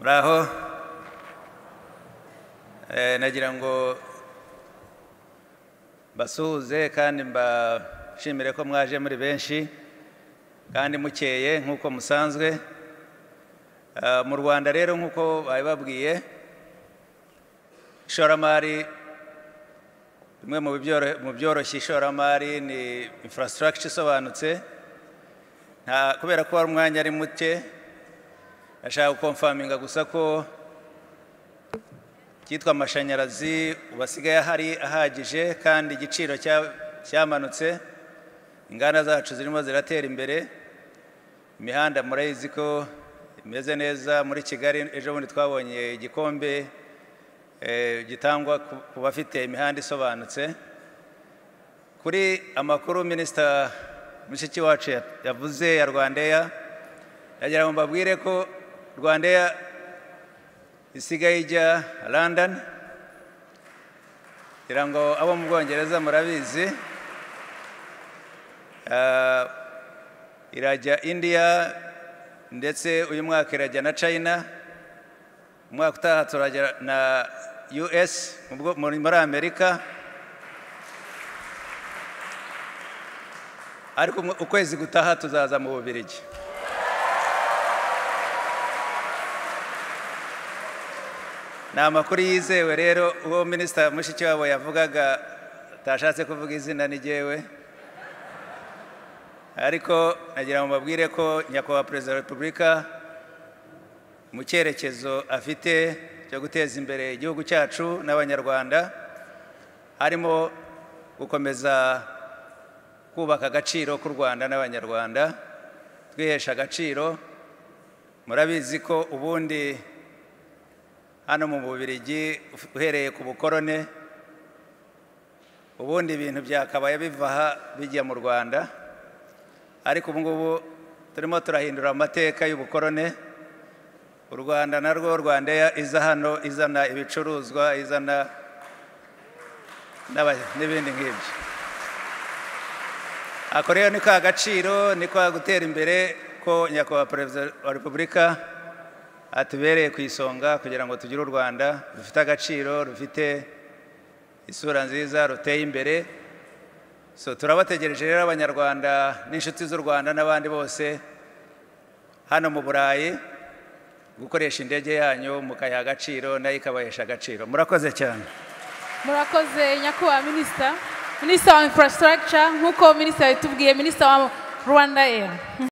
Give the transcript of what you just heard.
muraho Eh, nagira ngo mbasuhuze kandi mbashimire ko mwaje muri benshi kandi mukeye nk'uko musanzwe Eh, mu rwanda rero nk'uko babibabwiye ishoramari bimwe mu byoro- mu byoroshya ishoramari ni infrastructure isobanutse nta kubera ko wari umwanya ari muke ashaka gukomfaminga gusa ko icyitwa amashanyarazi ubu asigaye ahari ahagije kandi igiciro cya- cyamanutse inganda zacu zirimo ziratera imbere imihanda murayizi ko imeze neza muri kigali ejo bundi twabonye igikombe eh, gitangwa ku- ku bafite imihanda isobanutse kuri amakuru minisita mushiki wacu ya- yavuze ya rwandeya ndagira ngo mbabwire ko rwandeya isigaye ijya london kugira ngo abo mu bwongereza murabizi Ah, irajya india ndetse uyu mwaka irajya na china umwaka utaha turajya na us mu bwo- muri muri amerika ariko umwe- ukwezi gutaha tuzaza mu bubirigi ni amakuru yizewe rero uwo minisita mushikiwabo yavugaga atashatse kuvuga izina ni jyewe ariko nagira ngo mbabwire ko nyakubahwa perezida wa repubulika mu cyerekezo afite cyo guteza imbere igihugu cyacu n'abanyarwanda harimo gukomeza kubaka agaciro k'u rwanda n'abanyarwanda twihesha agaciro murabizi ko ubundi hano mu bubirigi uhereye ku bukorone ubundi ibintu byakabaye biva aha bijya mu rwanda ariko ubu ngubu turimo turahindura amateka y'ubukorone u rwanda narwo rwandeya iza hano izana ibicuruzwa izana n'aba- n'ibindi nk'ibyo ako rero ni ka gaciro ni kwa gutera imbere ko nyakubahwa perezida wa repubulika atubereye ku isonga kugira ngo tugire u rwanda rufite agaciro rufite isura nziza ruteye imbere so turabategereje rero abanyarwanda n'inshuti z'u rwanda n'abandi bose hano mu burayi gukoresha indege yanyu mukayiha agaciro nayo ikabahesha agaciro murakoze cyane murakoze nyakubahwa minisita minisita wa infrastructure nk'uko minisita yabitubwiye minisita wa rwanda air